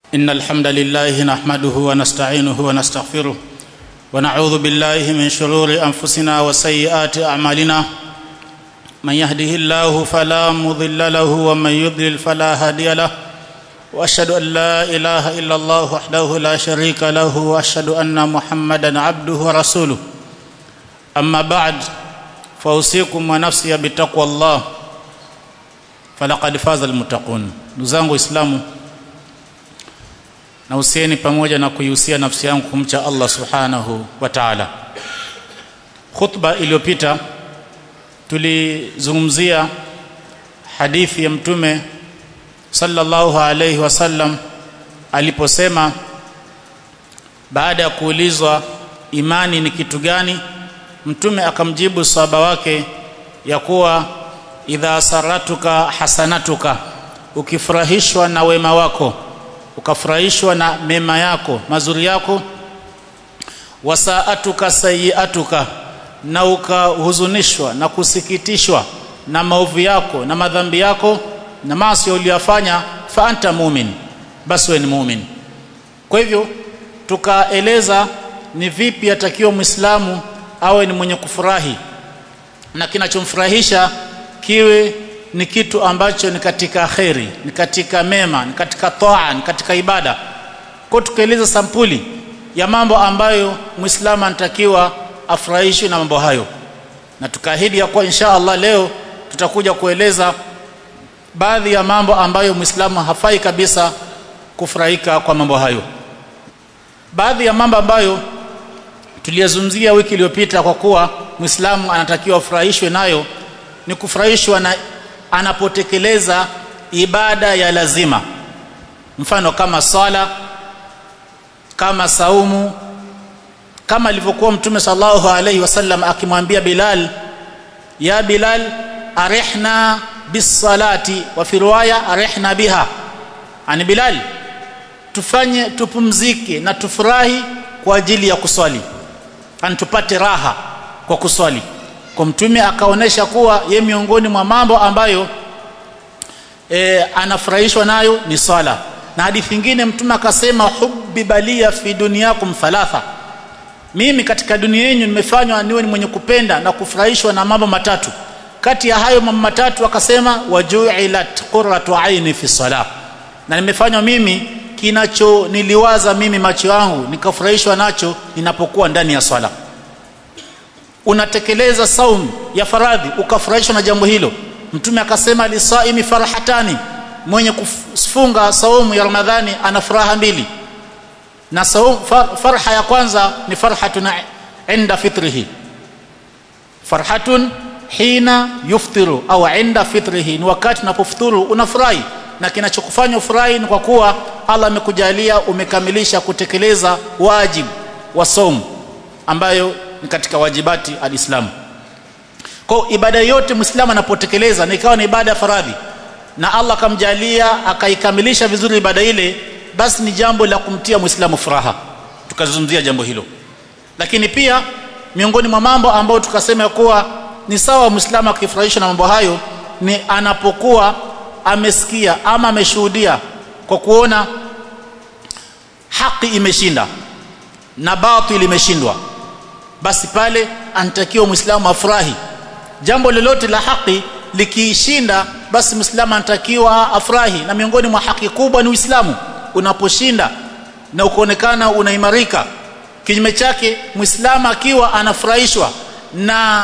إن الحمد لله نحمده ونستعينه ونستغفره ونعوذ بالله من شرور أنفسنا وسيئات أعمالنا من يهده الله فلا مضل له ومن يضلل فلا هادي له واشهد ان لا اله الا الله وحده لا شريك له واشهد ان محمدا عبده ورسوله اما بعد فاوصيكم ونفسي بتقوى الله فلقد فاز المتقون ndugu waislamu na usieni pamoja na kuihusia nafsi yangu kumcha Allah subhanahu wa ta'ala khutba iliyopita tulizungumzia hadithi ya mtume sallallahu alayhi wasallam aliposema baada ya kuulizwa imani ni kitu gani mtume akamjibu sahaba wake ya kuwa idha saratuka hasanatuka ukifurahishwa na wema wako ukafurahishwa na mema yako mazuri yako wasaatuka sayiatuka na ukahuzunishwa na kusikitishwa na maovu yako na madhambi yako na maasi uliyofanya fa anta mumin basi wewe ni mumin kwa hivyo tukaeleza ni vipi atakiwa muislamu awe ni mwenye kufurahi na kinachomfurahisha kiwe ni kitu ambacho ni katika kheri ni katika mema ni katika toa ni katika ibada kwa tukaeleza sampuli ya mambo ambayo muislamu anatakiwa afurahishwe na mambo hayo na tukaahidi ya kuwa insha Allah leo tutakuja kueleza baadhi ya mambo ambayo muislamu hafai kabisa kufurahika kwa mambo hayo baadhi ya mambo ambayo tuliyazungumzia wiki iliyopita kwa kuwa muislamu anatakiwa afurahishwe nayo ni kufurahishwa na anapotekeleza ibada ya lazima mfano kama sala kama saumu kama alivyokuwa mtume sallallahu alaihi wasallam akimwambia Bilal ya Bilal arihna bisalati wa fi riwaya arihna biha ani Bilal tufanye tupumzike na tufurahi kwa ajili ya kuswali ani tupate raha kwa kuswali kwa mtume akaonesha kuwa ye miongoni mwa mambo ambayo e, anafurahishwa nayo ni swala na hadithi nyingine mtume akasema hubbi balia fi dunyakum thalatha mimi katika dunia yenu nimefanywa niwe ni mwenye kupenda na kufurahishwa na mambo matatu kati ya hayo mambo matatu akasema wajuilat qurratu aini fi salah na nimefanywa mimi kinacho niliwaza mimi macho yangu nikafurahishwa nacho ninapokuwa ndani ya swala unatekeleza saum ya faradhi ukafurahishwa na jambo hilo mtume akasema lisaimi farhatani mwenye kufunga saumu ya ramadhani ana furaha mbili na saum, far, farha ya kwanza ni farhatun inda fitrihi farhatun hina yuftiru au inda fitrihi ni wakati unapofuturu unafurahi na kinachokufanya ufurahi ni kwa kuwa Allah amekujalia umekamilisha kutekeleza wajibu wa saum ambayo ni katika wajibati alislamu kwa ibada yote muislamu anapotekeleza na ikawa ni ibada ya faradhi na Allah akamjalia akaikamilisha vizuri ibada ile basi ni jambo la kumtia muislamu furaha tukazungumzia jambo hilo lakini pia miongoni mwa mambo ambayo tukasema kuwa ni sawa muislamu akifurahishwa na mambo hayo ni anapokuwa amesikia ama ameshuhudia kwa kuona haki imeshinda na batili imeshindwa basi pale anatakiwa muislamu afurahi jambo lolote la haki likiishinda basi muislamu anatakiwa afurahi na miongoni mwa haki kubwa ni uislamu unaposhinda na ukaonekana unaimarika kinyume chake muislamu akiwa anafurahishwa na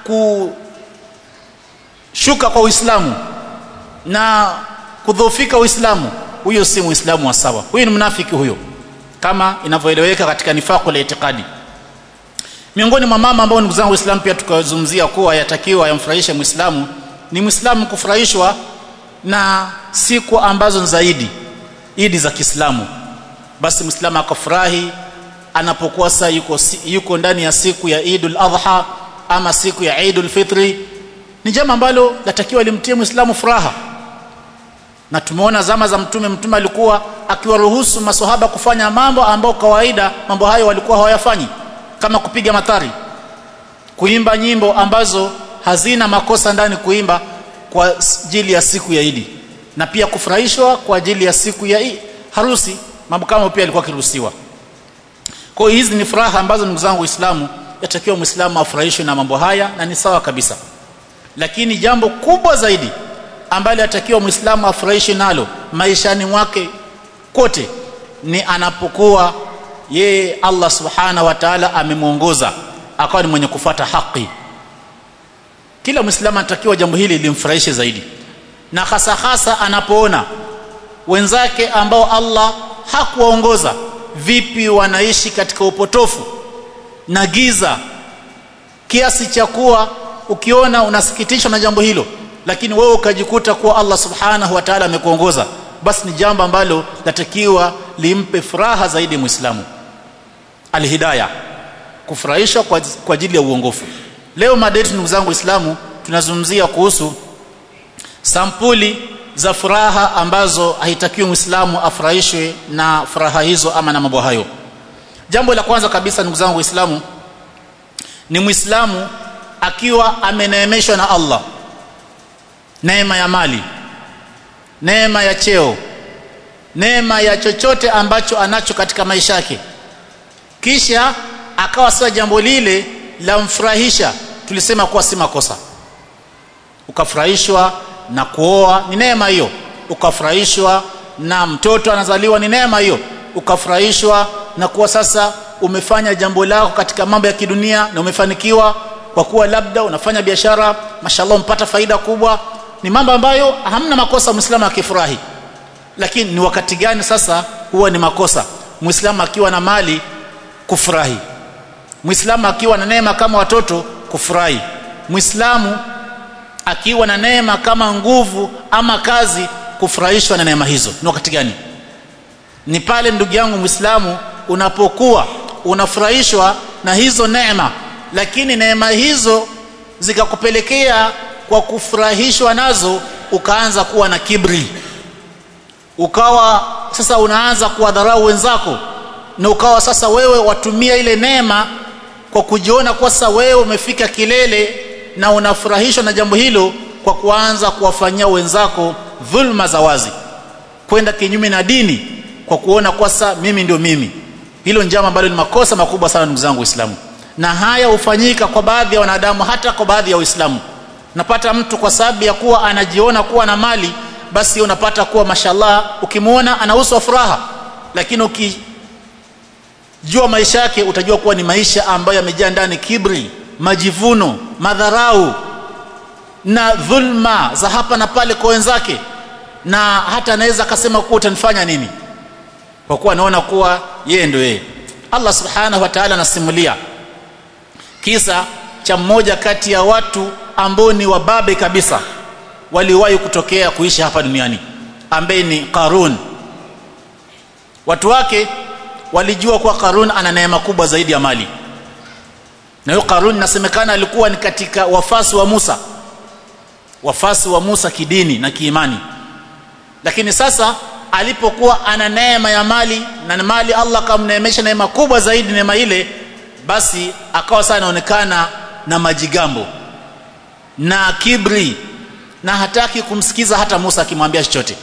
kushuka kwa uislamu na kudhoofika uislamu huyo si muislamu wa sawa huyo ni mnafiki huyo kama inavyoeleweka katika nifaqul itikadi miongoni mwa mama ambao ndugu zangu waislamu pia tukazungumzia kuwa yatakiwa yamfurahishe muislamu ni muislamu kufurahishwa na siku ambazo zaidi idi za Kiislamu basi muislamu akafurahi anapokuwa saa yuko, yuko ndani ya siku ya Idul Adha ama siku ya Idul Fitri ni jambo ambalo latakiwa limtie muislamu furaha na tumeona zama za mtume mtume alikuwa akiwaruhusu masohaba kufanya mambo ambao kawaida mambo hayo walikuwa hawayafanyi kama kupiga matari kuimba nyimbo ambazo hazina makosa ndani kuimba kwa ajili ya siku ya Idi na pia kufurahishwa kwa ajili ya siku ya harusi mambo kama pia alikuwa akiruhusiwa kwa hiyo hizi ni furaha ambazo ndugu zangu waislamu yatakiwa muislamu afurahishwe na mambo haya na ni sawa kabisa lakini jambo kubwa zaidi ambalo yatakiwa muislamu afurahishwe nalo maishani mwake kote ni anapokuwa yeye Allah subhanahu wa ta'ala amemwongoza akawa ni mwenye kufata haki kila muislamu anatakiwa jambo hili limfurahishe zaidi na hasa hasa anapoona wenzake ambao Allah hakuwaongoza vipi wanaishi katika upotofu na giza kiasi cha kuwa ukiona unasikitishwa na jambo hilo lakini wewe ukajikuta kuwa Allah subhanahu wa ta'ala amekuongoza basi ni jambo ambalo latakiwa limpe furaha zaidi muislamu alhidayah kufurahishwa kwa, kwa ajili ya uongofu leo mada yetu ndugu zangu waislamu tunazungumzia kuhusu sampuli za furaha ambazo haitakiwi muislamu afurahishwe na furaha hizo ama na mambo hayo jambo la kwanza kabisa ndugu zangu waislamu ni muislamu akiwa ameneemeshwa na Allah neema ya mali neema ya cheo neema ya chochote ambacho anacho katika maisha yake kisha akawa sasa jambo lile la mfurahisha tulisema kuwa si makosa ukafurahishwa na kuoa ni neema hiyo ukafurahishwa na mtoto anazaliwa ni neema hiyo ukafurahishwa na kuwa sasa umefanya jambo lako katika mambo ya kidunia na umefanikiwa kwa kuwa labda unafanya biashara mashallah umpata faida kubwa ni mambo ambayo hamna makosa muislamu akifurahi lakini ni wakati gani sasa huwa ni makosa muislamu akiwa na mali kufurahi muislamu akiwa na neema kama watoto kufurahi muislamu akiwa na neema kama nguvu ama kazi kufurahishwa na neema hizo ni wakati gani ni pale ndugu yangu muislamu unapokuwa unafurahishwa na hizo neema lakini neema hizo zikakupelekea kwa kufurahishwa nazo ukaanza kuwa na kibri ukawa sasa unaanza kuwadharau wenzako na ukawa sasa wewe watumia ile neema kwa kujiona kuwa sasa wewe umefika kilele na unafurahishwa na jambo hilo kwa kuanza kuwafanyia wenzako dhulma za wazi kwenda kinyume na dini kwa kuona kwa sasa mimi ndio mimi hilo njama ambalo ni makosa makubwa sana ndugu zangu waislamu na haya hufanyika kwa baadhi ya wanadamu hata kwa baadhi ya waislamu napata mtu kwa sababu ya kuwa anajiona kuwa na mali basi unapata kuwa mashallah ukimwona ana uso wa furaha lakini ukijua maisha yake utajua kuwa ni maisha ambayo yamejaa ndani kibri majivuno madharau na dhulma za hapa na pale kwa wenzake na hata anaweza akasema kuwa utanifanya nini kwa kuwa anaona kuwa yeye ndio yeye Allah subhanahu wa ta'ala anasimulia kisa cha mmoja kati ya watu ambao ni wababe kabisa waliwahi kutokea kuishi hapa duniani ambaye ni Qarun watu wake walijua kuwa Qarun ana neema kubwa zaidi ya mali na huyo Qarun nasemekana alikuwa ni katika wafasi wa Musa wafasi wa Musa kidini na kiimani lakini sasa alipokuwa ana neema ya mali na mali Allah kamneemesha neema kubwa zaidi neema ile basi akawa sana anaonekana na majigambo na kibri na hataki kumsikiza hata Musa akimwambia chochote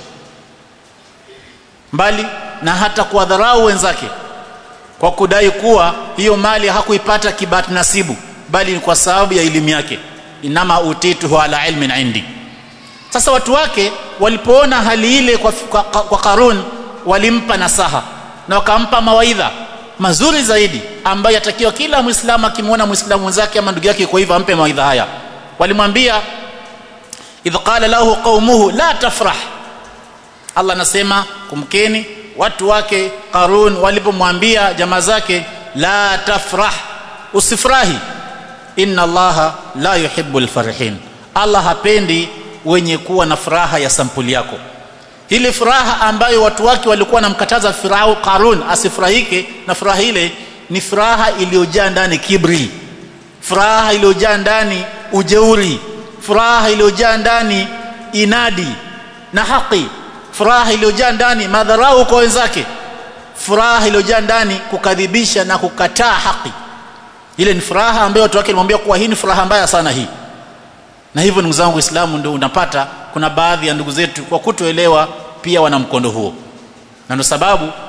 mbali na hata kuwadharau wenzake kwa kudai kuwa hiyo mali hakuipata kibati nasibu bali ni kwa sababu ya elimu yake inama utituhu ala ilmin indi sasa watu wake walipoona hali ile kwa, kwa, kwa Karun walimpa nasaha na wakampa mawaidha mazuri zaidi ambayo yatakiwa kila muislamu akimwona muislamu mwenzake ama ndugu yake kwa hivyo ampe mawaidha haya walimwambia idh qala lahu qaumuhu la tafrah Allah anasema kumkeni watu wake Qarun walipomwambia jamaa zake la tafrah usifurahi inna allaha la yuhibbul farihin Allah hapendi wenye kuwa na furaha ya sampuli yako ile furaha ambayo watu wake walikuwa wanamkataza Farao Qarun asifurahike na furaha ile ni furaha iliyojaa ndani kibri furaha iliyojaa ndani ujeuri furaha iliyojaa ndani inadi na haki furaha iliyojaa ndani madharau kwa wenzake furaha iliyojaa ndani kukadhibisha na kukataa haki ile ni furaha ambayo watu wake walimwambia kuwa hii ni furaha mbaya sana hii na hivyo ndugu zangu waislamu ndio unapata kuna baadhi ya ndugu zetu kwa kutoelewa pia wana mkondo huo na ndio sababu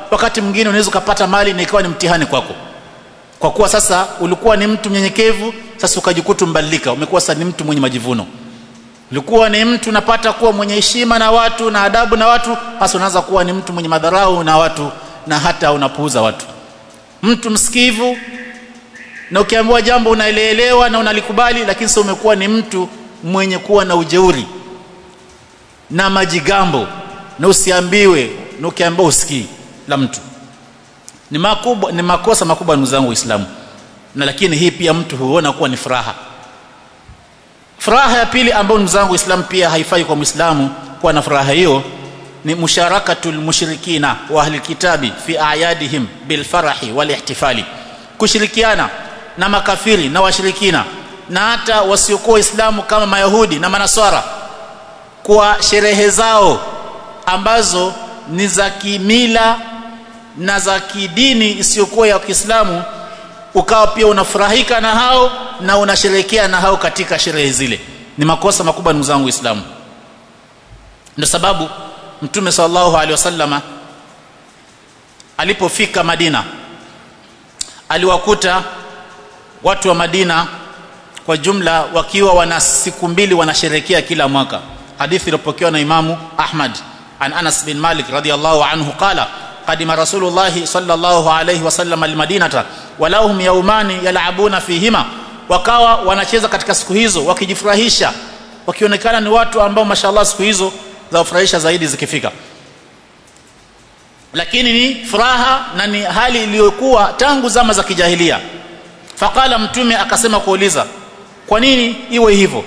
wakati mwingine unaweza ukapata mali na ikawa ni mtihani kwako kwa kuwa sasa ulikuwa ni mtu mnyenyekevu sasa ukajikuta mbadilika umekuwa sasa ni mtu mwenye majivuno ulikuwa ni mtu unapata kuwa mwenye heshima na watu na adabu na watu hasa unaanza kuwa ni mtu mwenye madharau na watu na hata unapuuza watu mtu msikivu na ukiambiwa jambo unaeleelewa na unalikubali lakini sasa umekuwa ni mtu mwenye kuwa na ujeuri na majigambo na usiambiwe na ukiambiwa usikii la mtu ni makubwa ni makosa makubwa ndugu zangu waislamu na lakini hii pia mtu huona kuwa ni furaha furaha ya pili ambayo ndugu zangu waislamu pia haifai kwa muislamu kuwa na furaha hiyo ni musharakatul mushrikina wa ahli kitabi fi ayadihim bil farahi wal ihtifali kushirikiana na makafiri na washirikina na hata wasiokuwa waislamu kama mayahudi na manaswara kwa sherehe zao ambazo ni za kimila na za kidini isiyokuwa ya Kiislamu ukawa pia unafurahika na hao na unasherehekea na hao katika sherehe zile ni makosa makubwa ndugu zangu Waislamu ndio sababu Mtume sallallahu alaihi wasallama alipofika Madina aliwakuta watu wa Madina kwa jumla wakiwa wana siku mbili wanasherehekea kila mwaka hadithi iliyopokewa na Imamu Ahmad an Anas bin Malik radhiyallahu anhu qala قدم رسول الله صلى الله عليه وسلم المدينه ولهم يومان يلعبون فيهما wakawa wanacheza katika siku hizo wakijifurahisha wakionekana ni watu ambao mashallah siku hizo za kufurahisha zaidi zikifika lakini ni furaha na ni hali iliyokuwa tangu zama za kijahilia faqala mtume akasema kuuliza kwa nini iwe hivyo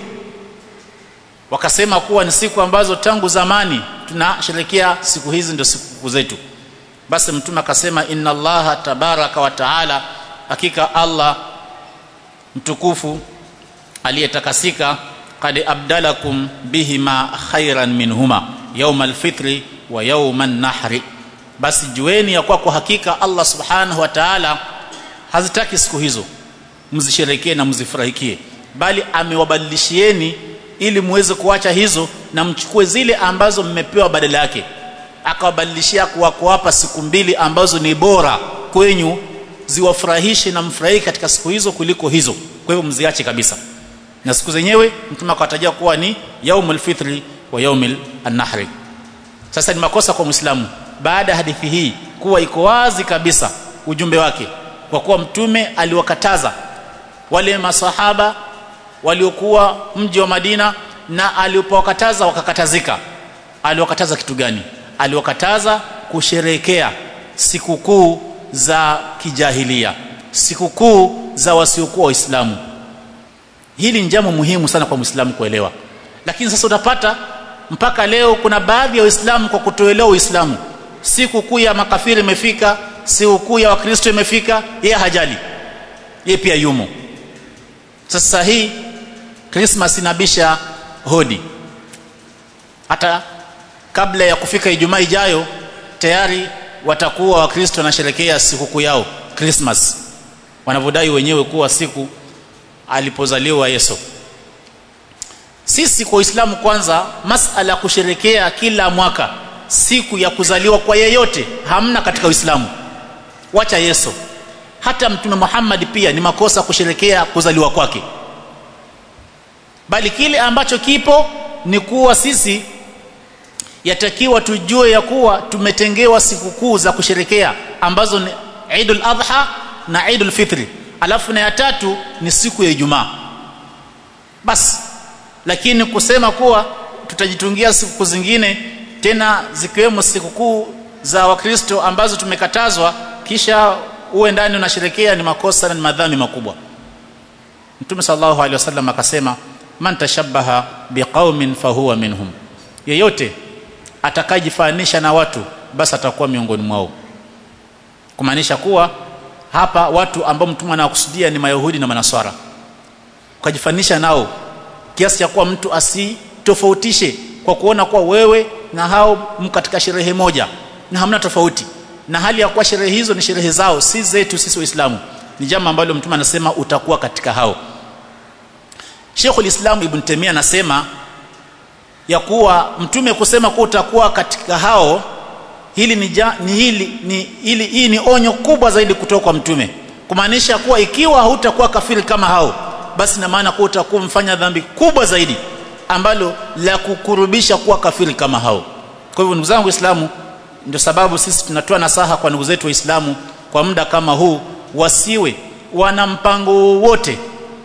wakasema kuwa ni siku ambazo tangu zamani tunasherekea siku hizi ndio siku zetu basi mtume akasema inna allaha tabaraka wa taala hakika allah mtukufu aliyetakasika qad abdalakum bihima khairan minhuma yawma alfitri wa yawma nahri basi jueni ya kwa kwa hakika allah subhanahu wa taala hazitaki siku hizo mzisherekee na mzifurahikie bali amewabadilishieni ili muweze kuacha hizo na mchukue zile ambazo mmepewa badala yake akawabadilishia kuwa kuwapa siku mbili ambazo ni bora kwenyu ziwafurahishe na mfurahi katika siku hizo kuliko hizo kwa hivyo mziache kabisa na siku zenyewe mtume akawatajia kuwa ni yaumul fitri wa yaumil nahri sasa ni makosa kwa muislamu baada ya hadithi hii kuwa iko wazi kabisa ujumbe wake kwa kuwa mtume aliwakataza wale masahaba waliokuwa mji wa Madina na alipowakataza wakakatazika aliwakataza kitu gani aliwakataza kusherekea sikukuu za kijahilia sikukuu za wasiokuwa waislamu hili ni jambo muhimu sana kwa muislamu kuelewa lakini sasa utapata mpaka leo kuna baadhi ya waislamu kwa kutoelewa uislamu sikukuu ya makafiri imefika sikukuu ya wakristo imefika yeye hajali yeye pia yumo sasa hii Christmas inabisha hodi hata kabla ya kufika Ijumaa ijayo tayari watakuwa wakristo wanasherekea sikukuu yao Christmas wanavyodai wenyewe kuwa siku alipozaliwa Yesu sisi kwa Uislamu kwanza masala ya kusherekea kila mwaka siku ya kuzaliwa kwa yeyote hamna katika Uislamu wacha Yesu hata mtume Muhammad pia ni makosa kusherekea kuzaliwa kwake bali kile ambacho kipo ni kuwa sisi yatakiwa tujue ya kuwa tumetengewa sikukuu za kusherekea ambazo ni Eidul Adha na Eidul Fitri alafu na ya tatu ni siku ya Ijumaa basi lakini kusema kuwa tutajitungia sikukuu zingine tena zikiwemo sikukuu za Wakristo ambazo tumekatazwa kisha uwe ndani unasherekea ni makosa na ni madhambi makubwa Mtume sallallahu alaihi wasallam akasema man tashabbaha biqaumin fahuwa minhum yeyote atakayejifanisha na watu basi atakuwa miongoni mwao kumaanisha kuwa hapa watu ambao mtume anawakusudia ni mayahudi na manaswara ukajifanisha nao kiasi cha kuwa mtu asitofautishe kwa kuona kuwa wewe na hao mko katika sherehe moja na hamna tofauti na hali ya kuwa sherehe hizo ni sherehe zao si zetu sisi waislamu ni jambo ambalo mtume anasema utakuwa katika hao Sheikhul Islam Ibn Taymiyyah anasema ya kuwa mtume kusema kuwa utakuwa katika hao hili ni, ja, ni hili ni hili hii ni onyo kubwa zaidi kutoka kwa mtume kumaanisha kuwa ikiwa hutakuwa kafiri kama hao basi na maana kuwa utakuwa mfanya dhambi kubwa zaidi ambalo la kukurubisha kuwa kafiri kama hao kwa hivyo ndugu zangu waislamu ndio sababu sisi tunatoa nasaha kwa ndugu zetu waislamu kwa muda kama huu wasiwe wana mpango wowote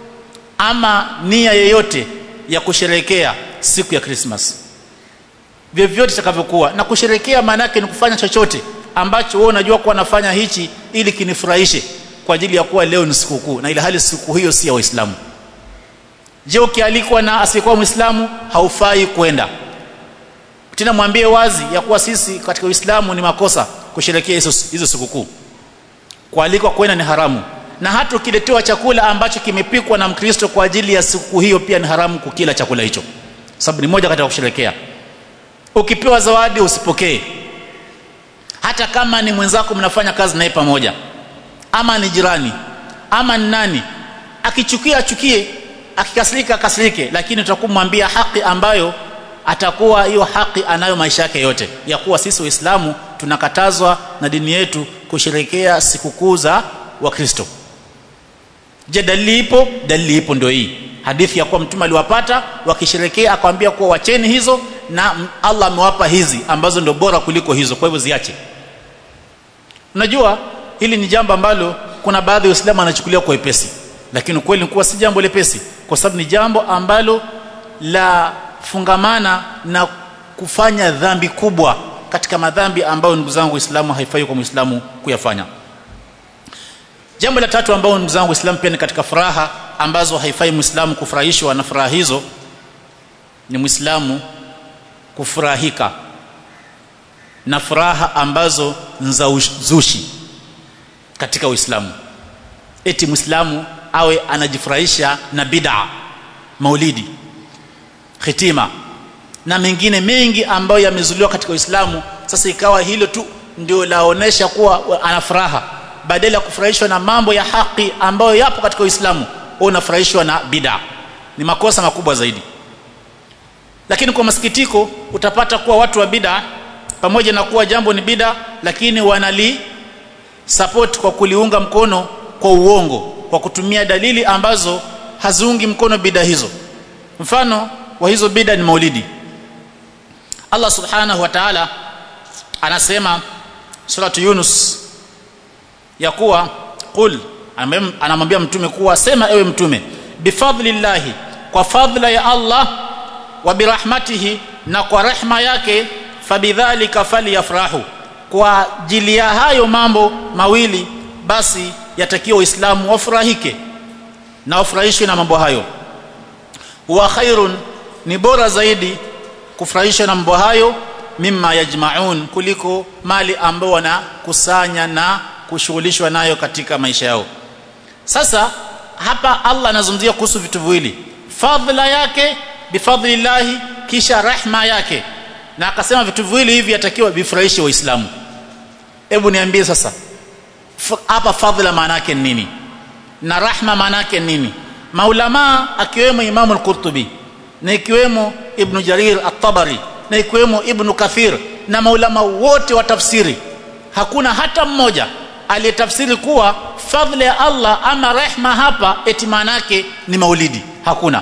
ama nia yeyote ya kusherekea siku ya Christmas vyovyote itakavyokuwa na kusherekea maana yake ni kufanya chochote ambacho wewe unajua kuwa nafanya hichi ili kinifurahishe kwa ajili ya kuwa leo ni sikukuu na ile hali siku hiyo si ya waislamu je ukialikwa na asiyekuwa muislamu haufai kwenda tena mwambie wazi ya kuwa sisi katika uislamu ni makosa kusherekea hizo hizo sikukuu kualikwa kwenda ni haramu na hata ukiletewa chakula ambacho kimepikwa na mkristo kwa ajili ya siku hiyo pia ni haramu kukila chakula hicho sababu ni moja katika kusherekea ukipewa zawadi usipokee hata kama ni mwenzako mnafanya kazi naye pamoja ama ni jirani ama ni nani akichukia achukie akikasirika akasirike lakini utakumwambia haki ambayo atakuwa hiyo haki anayo maisha yake yote ya kuwa sisi waislamu tunakatazwa na dini yetu kusherekea sikukuu za wakristo je dalili ipo dalili ipo ndio hii hadithi ya kuwa mtume aliwapata wakisherekea akamwambia kuwa wacheni hizo na Allah amewapa hizi ambazo ndio bora kuliko hizo kwa hivyo ziache unajua hili ni jambo ambalo kuna baadhi ya waislamu wanachukulia kwa wepesi lakini ukweli ni kuwa si jambo lepesi kwa sababu ni jambo ambalo la fungamana na kufanya dhambi kubwa katika madhambi ambayo ndugu zangu waislamu haifai kwa muislamu kuyafanya jambo la tatu ambao ndugu zangu waislamu pia ni katika furaha ambazo haifai muislamu kufurahishwa na furaha hizo ni muislamu kufurahika na furaha ambazo za uzushi katika uislamu eti muislamu awe anajifurahisha na bid'a maulidi khitima na mengine mengi ambayo yamezuliwa katika uislamu sasa ikawa hilo tu ndio laonesha kuwa ana furaha badala ya kufurahishwa na mambo ya haki ambayo yapo katika uislamu unafurahishwa na bid'a ni makosa makubwa zaidi lakini kwa masikitiko utapata kuwa watu wa bid'a pamoja na kuwa jambo ni bid'a lakini wanali support kwa kuliunga mkono kwa uongo kwa kutumia dalili ambazo haziungi mkono bid'a hizo mfano wa hizo bid'a ni maulidi Allah subhanahu wa ta'ala anasema suratu Yunus ya kuwa qul anamwambia mtume kuwa sema ewe mtume bifadlillahi kwa fadla ya Allah wa birahmatihi na kwa rehma yake fabidhalika falyafrahu kwa ajili ya hayo mambo mawili basi yatakiwa waislamu wafurahike na wafurahishwe na mambo hayo huwa khairun ni bora zaidi kufurahishwa na mambo hayo mimma yajmaun kuliko mali ambao wanakusanya na kushughulishwa nayo katika maisha yao sasa hapa Allah anazungumzia kuhusu vitu viwili fadhila yake bifadlillahi kisha rahma yake na akasema vitu viwili hivi yatakiwa vifurahishe waislamu hebu niambie sasa hapa fadhila maana yake nini na rahma maana yake nini maulama akiwemo imamu al-Qurtubi na ikiwemo ibn Jarir at-Tabari na ikiwemo ibn Kathir na maulama wote wa tafsiri hakuna hata mmoja aliyetafsiri kuwa fadhila ya Allah ama rehma hapa eti maana yake ni maulidi hakuna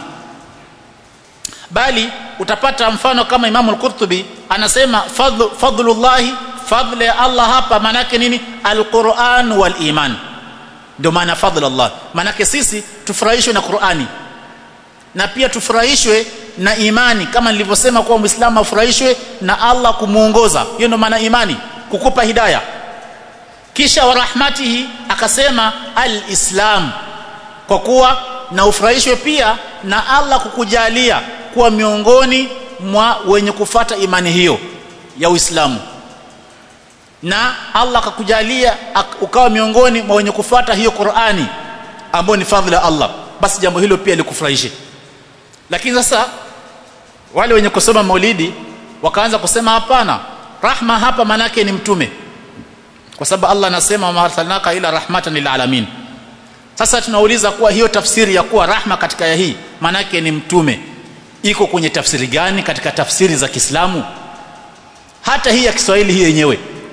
bali utapata mfano kama Imam al-Qurtubi anasema fadlu fadlullahi fadla ya Allah hapa maana yake nini al-Qur'an wal iman ndio maana fadla Allah maana yake sisi tufurahishwe na Qur'ani na pia tufurahishwe na imani kama nilivyosema kuwa muislamu afurahishwe na Allah kumuongoza hiyo ndio maana imani kukupa hidayah kisha wa rahmatihi akasema al-islam kwa kuwa na ufurahishwe pia na Allah kukujalia kuwa miongoni mwa wenye kufata imani hiyo ya Uislamu na Allah akakujalia ukawa miongoni mwa wenye kufata hiyo Qur'ani ambayo ni fadhila Allah basi jambo hilo pia likufurahishe lakini sasa wale wenye kusoma maulidi wakaanza kusema hapana rahma hapa manake ni mtume kwa sababu Allah anasema ma arsalnaka ila rahmatan lil alamin sasa tunauliza kuwa hiyo tafsiri ya kuwa rahma katika ya hii manake ni mtume iko kwenye tafsiri gani katika tafsiri za Kiislamu hata hii ya Kiswahili hii yenyewe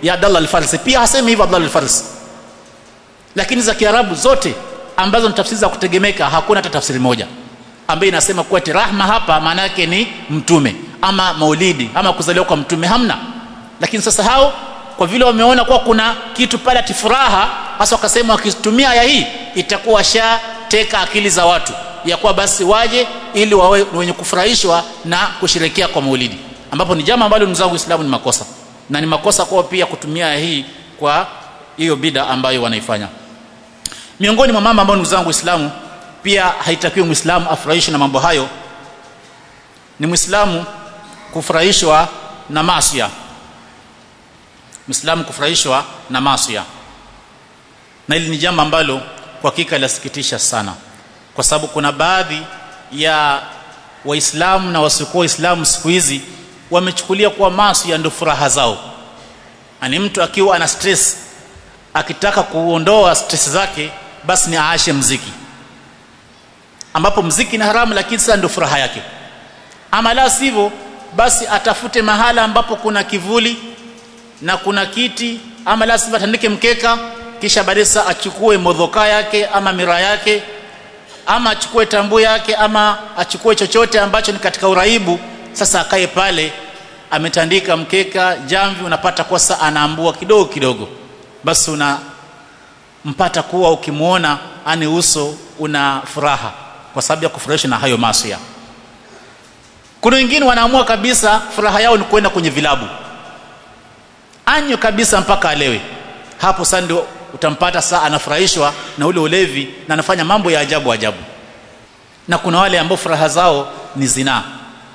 ya Abdallah al-Farsi pia hasemi hivyo Abdallah al-Farsi lakini za Kiarabu zote ambazo ni tafsiri za kutegemeka hakuna hata tafsiri moja ambayo inasema kuwa rahma hapa maana yake ni mtume ama maulidi ama kuzaliwa kwa mtume hamna lakini sasa hao kwa vile wameona kuwa kuna kitu pale ati furaha hasa wakasema wakitumia aya hii itakuwa shateka akili za watu ya kuwa basi waje ili wawe wenye kufurahishwa na kusherekea kwa maulidi ambapo ni jambo ambalo ndugu zangu Uislamu ni makosa na ni makosa kwao pia kutumia aya hii kwa hiyo bida ambayo wanaifanya miongoni mwa mambo ambayo ndugu zangu Uislamu pia haitakiwi Muislamu afurahishwe na mambo hayo ni Muislamu kufurahishwa na maasiya Muislamu kufurahishwa na maasiya na hili ni jambo ambalo kwa hakika linasikitisha sana kwa sababu kuna baadhi ya waislamu na wasiokuwa waislamu siku hizi wamechukulia kuwa maasi ndio furaha zao ani mtu akiwa ana stress akitaka kuondoa stress zake basi ni aashe mziki ambapo mziki ni haramu lakini sasa ndio furaha yake ama la sivyo basi atafute mahala ambapo kuna kivuli na kuna kiti ama la sivyo atandike mkeka kisha baadaye achukue modhoka yake ama mira yake ama achukue tambu yake ama achukue chochote ambacho ni katika uraibu sasa akae pale ametandika mkeka jamvi unapata kwa saa anaambua kidogo kidogo basi unampata kuwa ukimwona ani uso una furaha kwa sababu ya kufurahishwa na hayo masia kuna wengine wanaamua kabisa furaha yao ni kwenda kwenye vilabu anyo kabisa mpaka alewe hapo sasa ndio utampata saa anafurahishwa na ule ulevi na anafanya mambo ya ajabu ajabu na kuna wale ambao furaha zao ni zinaa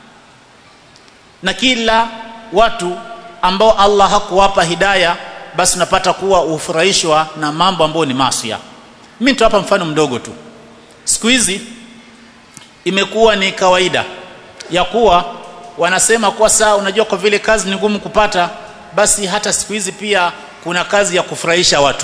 na kila watu ambao Allah hakuwapa hidaya basi unapata kuwa ufurahishwa na mambo ambayo ni masia mimi nitawapa mfano mdogo tu siku hizi imekuwa ni kawaida ya kuwa wanasema kwa saa unajua kwa vile kazi ni ngumu kupata basi hata siku hizi pia kuna kazi ya kufurahisha watu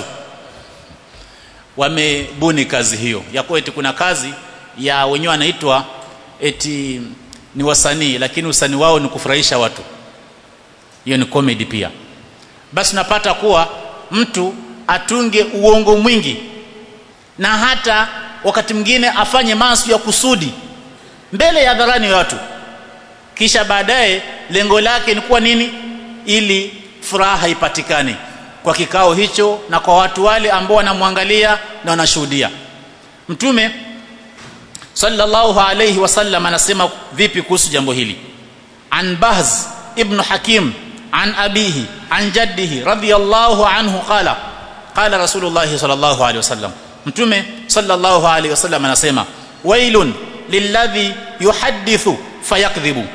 wamebuni kazi hiyo ya kuwa eti kuna kazi ya wenyewe wanaitwa eti ni wasanii lakini usanii wao ni kufurahisha watu hiyo ni comedy pia basi unapata kuwa mtu atunge uongo mwingi na hata wakati mwingine afanye maasi ya kusudi mbele ya hadharani ya watu kisha baadaye lengo lake ni kuwa nini ili furaha ipatikane kwa kikao hicho na kwa watu wale ambao wanamwangalia na wanashuhudia mtume sallallahu alayhi wasallam anasema vipi kuhusu jambo hili an bahz ibn hakim an abihi an jaddihi radiyallahu anhu qala qala rasulullah sallallahu alayhi wasallam mtume sallallahu alayhi wasallam anasema wailun lilladhi yuhaddithu fayakdhibu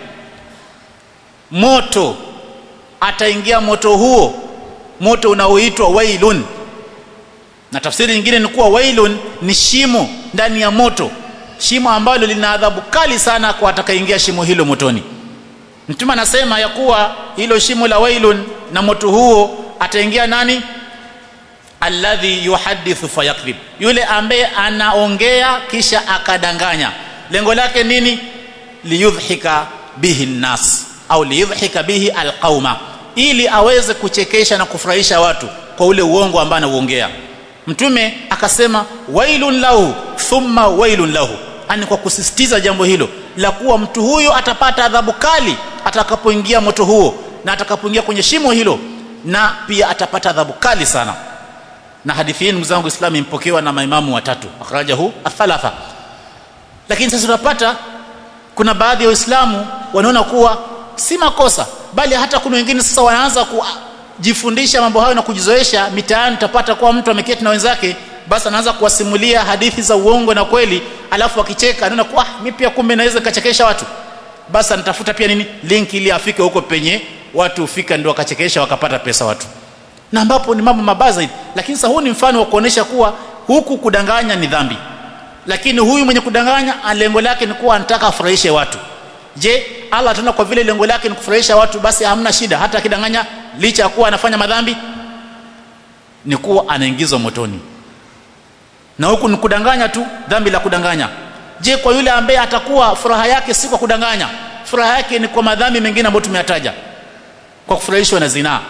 moto ataingia moto huo moto unaoitwa wailun na tafsiri nyingine ni kuwa wailun ni shimo ndani ya moto shimo ambalo lina adhabu kali sana kwa atakayeingia shimo hilo motoni mtume anasema ya kuwa hilo shimo la wailun na moto huo ataingia nani alladhi yuhadithu fayakdhib yule ambaye anaongea kisha akadanganya lengo lake nini liyudhhika bihi nnas au liyudhhika bihi alqauma ili aweze kuchekesha na kufurahisha watu kwa ule uongo ambao anauongea mtume akasema wailun lahu thumma wailun lahu ani kwa kusisitiza jambo hilo la kuwa mtu huyo atapata adhabu kali atakapoingia moto huo na atakapoingia kwenye shimo hilo na pia atapata adhabu kali sana na hadithi hii ndugu zangu Uislamu impokewa na maimamu watatu akhrajahu athalatha lakini sasa tunapata kuna baadhi ya waislamu wanaona kuwa si makosa bali hata kuna wengine sasa wanaanza kujifundisha mambo hayo na kujizoesha mitaani utapata kuwa mtu ameketi na wenzake basi anaanza kuwasimulia hadithi za uongo na kweli alafu akicheka anaona kuwa ah, mimi pia kumbe naweza kachekesha watu basi anatafuta pia nini link ili afike huko penye watu hufika ndio wakachekesha wakapata pesa watu na ambapo ni mambo mabaya zaidi lakini sasa huu ni mfano wa kuonesha kuwa huku kudanganya ni dhambi lakini huyu mwenye kudanganya lengo lake ni kuwa anataka afurahishe watu je Allah tena kwa vile lengo lake ni kufurahisha watu basi hamna shida hata akidanganya licha ya kuwa anafanya madhambi ni kuwa anaingizwa motoni na huku ni kudanganya tu dhambi la kudanganya je kwa yule ambaye atakuwa furaha yake si kwa kudanganya furaha yake ni kwa madhambi mengine ambayo tumeyataja kwa kufurahishwa na zinaa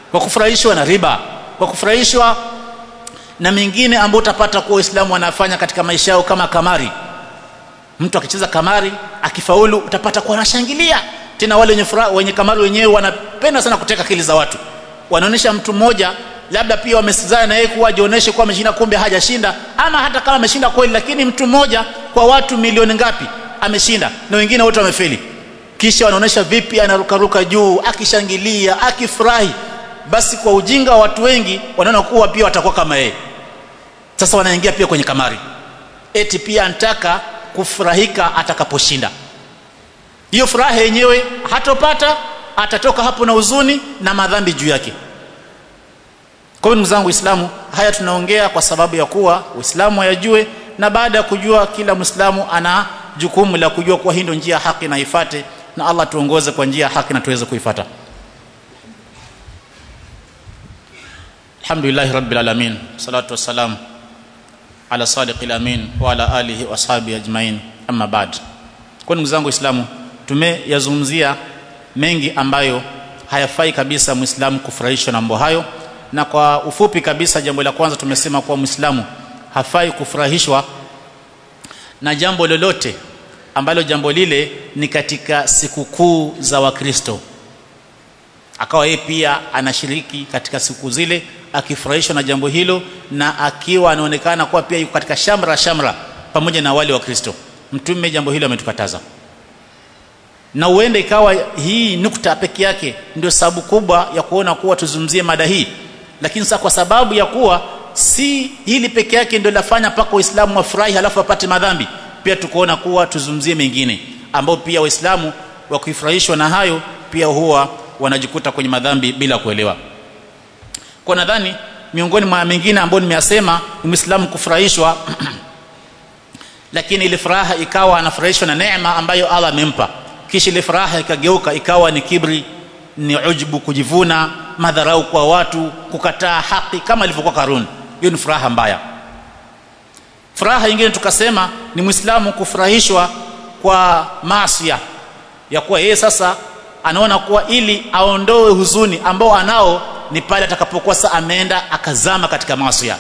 kwa kufurahishwa na riba kwa kufurahishwa na mengine ambayo utapata kuwa waislamu wanafanya katika maisha yao kama kamari mtu akicheza kamari akifaulu utapata kuwa anashangilia tena wale wenye furaha wenye kamari wenyewe wanapenda sana kuteka akili za watu wanaonyesha mtu mmoja labda pia wamesizana na yeye kuwa ajionyeshe kuwa ameshinda kumbe hajashinda ama hata kama ameshinda kweli lakini mtu mmoja kwa watu milioni ngapi ameshinda na wengine wote wamefeli kisha wanaonyesha vipi anarukaruka juu akishangilia akifurahi basi kwa ujinga wa watu wengi wanaona kuwa pia watakuwa kama yeye sasa wanaingia pia kwenye kamari eti pia anataka kufurahika atakaposhinda hiyo furaha yenyewe hatopata atatoka hapo na huzuni na madhambi juu yake kwa hiyo ndugu zangu waislamu haya tunaongea kwa sababu ya kuwa uislamu ayajue na baada ya kujua kila mwislamu ana jukumu la kujua kuwa hii ndio njia ya haki na ifate na allah tuongoze kwa njia ya haki na tuweze kuifata alhamdulillahi rabbil alamin salatu wassalam ala sadiqil amin wa ala alihi wa ashabihi ajmain amma ba'd kwa ndugu zangu waislamu tumeyazungumzia mengi ambayo hayafai kabisa muislamu kufurahishwa na mambo hayo na kwa ufupi kabisa jambo la kwanza tumesema kuwa muislamu hafai kufurahishwa na jambo lolote ambalo jambo lile ni katika sikukuu za wakristo akawa yeye pia anashiriki katika siku zile akifurahishwa na jambo hilo na akiwa anaonekana kuwa pia yuko katika shamra shamra pamoja na wale wa kristo mtume jambo hilo ametukataza na uende ikawa hii nukta peke yake ndio sababu kubwa ya kuona kuwa tuzungumzie mada hii lakini sasa kwa sababu ya kuwa si hili peke yake ndio lafanya mpaka waislamu wafurahi halafu wapate madhambi pia tukuona kuwa tuzungumzie mengine ambao pia waislamu wakifurahishwa na hayo pia huwa wanajikuta kwenye madhambi bila kuelewa kwa nadhani miongoni mwa mengine ambayo nimeyasema ni muislamu kufurahishwa lakini ile furaha ikawa anafurahishwa na neema ambayo Allah amempa kisha ile furaha ikageuka ikawa ni kibri ni ujbu kujivuna madharau kwa watu kukataa haki kama ilivyokuwa Karun hiyo ni furaha mbaya furaha nyingine tukasema ni muislamu kufurahishwa kwa maasi ya kuwa yeye sasa anaona kuwa ili aondoe huzuni ambao anao ni pale atakapokuwa sasa ameenda akazama katika maasi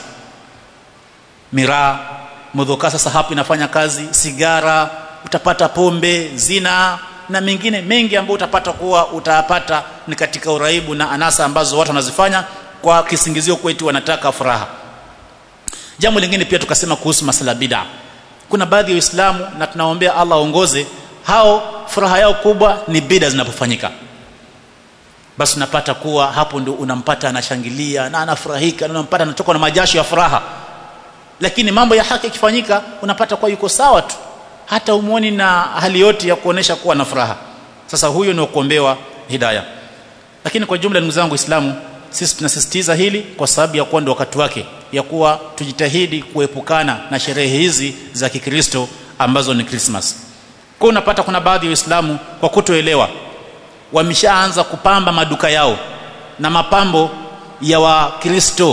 miraa mudhoka sasa hapo inafanya kazi sigara utapata pombe zina na mengine mengi ambayo utapata kuwa utapata ni katika uraibu na anasa ambazo watu wanazifanya kwa kisingizio kwetu wanataka furaha jambo lingine pia tukasema kuhusu masala bid'a kuna baadhi ya waislamu na tunaombea Allah aongoze hao furaha yao kubwa ni bid'a zinapofanyika basi unapata kuwa hapo ndio unampata anashangilia na anafurahika na unampata anatoka na majasho ya furaha lakini mambo ya haki ikifanyika unapata kuwa yuko sawa tu hata umuoni na hali yote ya kuonesha kuwa na furaha sasa huyo ni kuombewa hidayah lakini kwa jumla ndugu zangu waislamu sisi tunasisitiza hili kwa sababu ya kuwa ndio wakati wake ya kuwa tujitahidi kuepukana na sherehe hizi za kikristo ambazo ni Christmas kwa unapata kuna baadhi ya waislamu kwa kutoelewa wameshaanza kupamba maduka yao na mapambo ya wakristo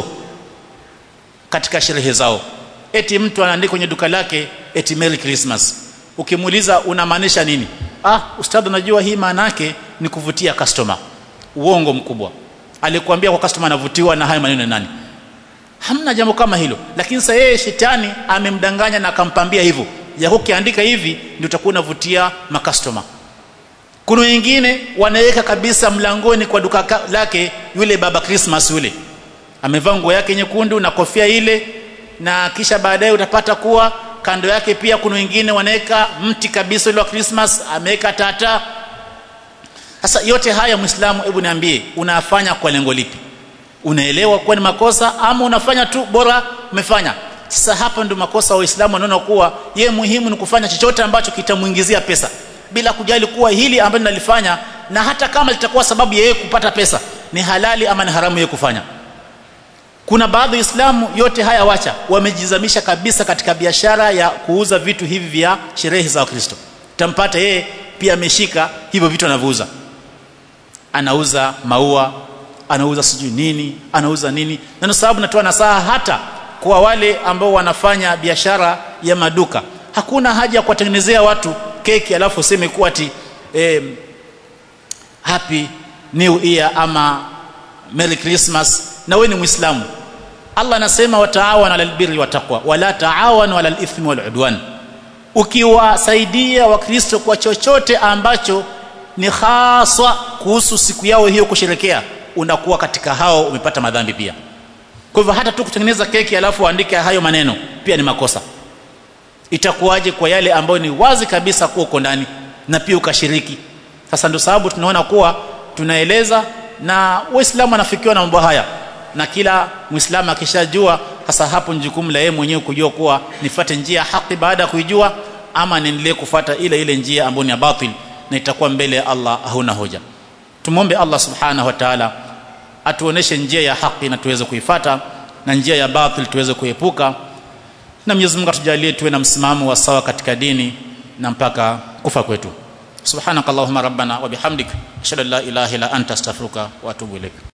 katika sherehe zao eti mtu anaandika kwenye duka lake eti Merry Christmas ukimuuliza unamaanisha nini ah ustadhi unajua hii maana yake ni kuvutia customer uongo mkubwa alikwambia kwa customer anavutiwa na hayo maneno nani hamna jambo kama hilo lakini sasa yeye shetani amemdanganya na akampambia hivyo ya ukiandika hivi ndio utakuwa unavutia makastoma kuna wengine wanaweka kabisa mlangoni kwa duka lake yule baba Christmas yule amevaa nguo yake nyekundu na kofia ile na kisha baadaye utapata kuwa kando yake pia kuna wengine wanaweka mti kabisa ile wa Christmas ameweka tata sasa yote haya muislamu hebu niambie unafanya kwa lengo lipi unaelewa kuwa ni makosa ama unafanya tu bora umefanya sasa hapa ndio makosa wa waislamu wanaona kuwa ye muhimu ni kufanya chochote ambacho kitamuingizia pesa bila kujali kuwa hili ambalo nalifanya na hata kama litakuwa sababu ya yeye kupata pesa ni halali ama ni haramu yeye kufanya kuna baadhi ya Waislamu yote haya wacha wamejizamisha kabisa katika biashara ya kuuza vitu hivi vya sherehe za Wakristo tampata yeye pia ameshika hivyo vitu anavyouza anauza maua anauza sijui nini anauza nini na sababu natoa nasaha hata kwa wale ambao wanafanya biashara ya maduka hakuna haja ya kuwatengenezea watu keki alafu useme kuwa ati eh, happy new year ama merry christmas na wewe ni muislamu Allah anasema wataawana alal birri wattaqwa wala taawanu alal ithmi wal udwan ukiwasaidia wakristo kwa chochote ambacho ni haswa kuhusu siku yao hiyo kusherekea unakuwa katika hao umepata madhambi pia kwa hivyo hata tu kutengeneza keki alafu uandike hayo maneno pia ni makosa itakuwaje kwa yale ambayo ni wazi kabisa kuwa uko ndani na pia ukashiriki sasa ndio sababu tunaona kuwa tunaeleza na waislamu wanafikiwa na mambo haya na kila muislamu akishajua sasa hapo ni jukumu la yeye mwenyewe kujua kuwa nifate njia ya haki baada ya kuijua ama niendelee kufata ile ile njia ambayo ni ya batil na itakuwa mbele ya Allah hauna hoja tumombe Allah subhanahu wa ta'ala atuoneshe njia ya haki na tuweze kuifata na njia ya batil tuweze kuepuka na Mwenyezi Mungu atujalie tuwe na msimamo wa sawa katika dini na mpaka kufa kwetu subhanakallahumma rabbana wa bihamdik ashhadu an la ilaha illa anta astaghfiruka wa atubu ilaik